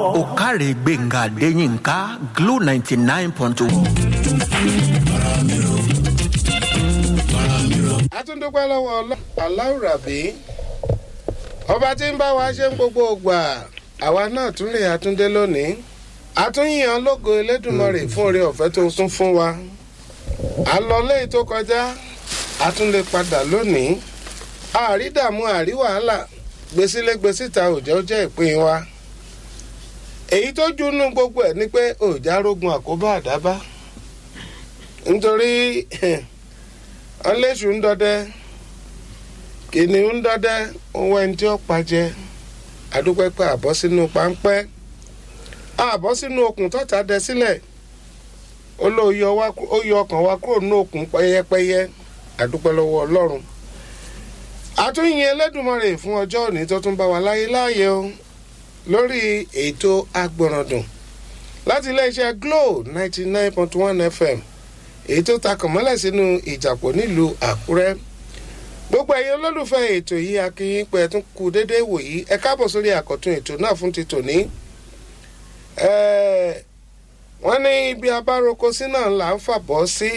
òkàrè gbẹ̀ngà adéyínká glo ninety nine point one. àtúndúpẹ́ lọ́wọ́ aláwùrábí ọba tí ń bá wa ṣe ń gbogbo ògbà àwa náà tún lè àtúndé lónìí àtúnyàn lógo elédùnmọ̀rè fún oore ọ̀fẹ́ tó sún fún wa àlọ́lé tó kọjá àtúndé padà lónìí àrídààmú àrí wàhálà gbèsílẹ̀ gbèsíta òjò jẹ́ ìpín wa èyí tó junú gbogbo ẹ̀ ni pé òjá rógun àkóbá àdábá nítorí ọlẹ́sù ń dọdẹ kìnìún ń dọdẹ owó ẹni tí ó pàjẹ àdúpẹ́ pé àbọ̀ sínú páńpẹ́ àbọ̀ sínú okùn tọ́ta dẹ sílẹ̀ ó lọ yọ ọkàn wa kúrò nínú okùn pẹ́yẹpẹ́yẹ àdúpẹ́ lọ́wọ́ ọlọ́run àtúnyìn ẹlẹ́dùnmọ́rè fún ọjọ́ òní tó tún bá wa láyé láàyè o lórí ètò agbọ̀ràndùn láti iléeṣẹ́ glo ninety nine point one fm èyí tó takàn mọ́lẹ̀ sínú ìjàpọ̀ nílùú àkúrẹ́ gbogbo ẹ̀yin olólùfẹ́ ètò yìí akínyìn pé tún kú déédéé wò yìí ẹ káàbọ̀ sórí àkọ́tún ètò náà fún ti tòní. wọ́n ní ibi abároko sí náà là ń fàbọ̀ sí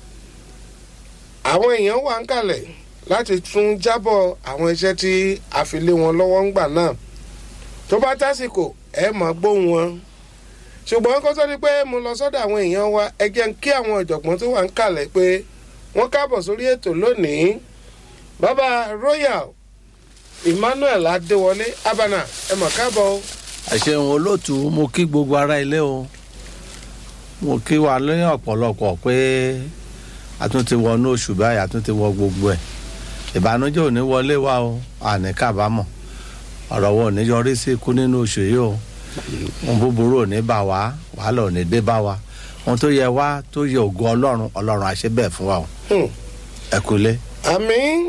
àwọn èèyàn wà ń kalẹ̀ láti tún jábọ̀ àwọn iṣẹ́ tí a fi lé wọn lọ́wọ́ ń gbà náà tó bá tásìkò ẹ máa gbóhùn wọn ṣùgbọ́n kó tó di pé mo lọ sọ́dọ̀ àwọn èèyàn wa ẹ jẹ́ ń kí àwọn ọ̀jọ̀gbọ́n tó wà ń kalẹ̀ pé wọ́n káàbọ̀ sórí ètò lónìí bàbá royal emmanuel adéwọlé abana ẹ mọ̀ káàbọ̀ o. àṣehùn olóòtú mo kí gbogbo ara ilé o mo kí wa lóyún ọ̀pọ̀lọpọ̀ pé a tún ti wọnú oṣù báyìí a tún ti wọ gbogbo ẹ̀ ìbànújẹ́ ò ní wọlé wa o àní kábàámọ̀ ọ̀rọ̀ wo ò ní yọrí sí ikú nínú oṣù yìí o ohun búburú ò ní bá wa wàhálà ò ní dé bá wa ohun tó yẹ wá tó yẹ ògo ọlọ́run ọlọ́run àṣẹ bẹ́ẹ̀ fún wa o ẹ kúlé. àmín.